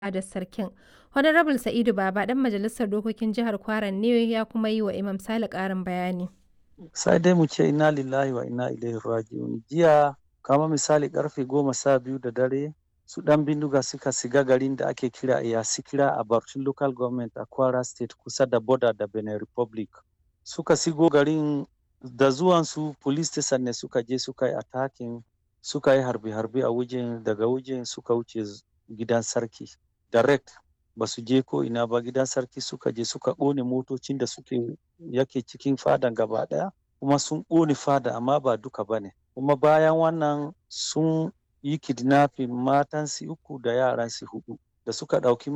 fadar sarkin. Honorable Sa'idu Baba ɗan majalisar dokokin jihar Kwara ne ya kuma yi wa Imam Sale ƙarin bayani. sai dai mu ce inna lillahi wa inna ilaihi raji'un jiya kama misali karfe goma sha biyu da dare su dan bindiga suka shiga garin da ake kira Iyasikira a Barcin local government a Kwara state kusa da border da Benin Republic suka shigo garin da zuwansu police station ne suka je suka yi attacking suka yi harbe-harbe a wajen daga wajen suka wuce gidan sarki direct ba su je ko ina ba gidan sarki suka je suka ƙone motocin da suke yake cikin fadan gaba ɗaya kuma sun ƙone fada amma ba duka ba ne kuma bayan wannan sun yi kidnapping matansu uku da yaransu hudu da suka ɗauki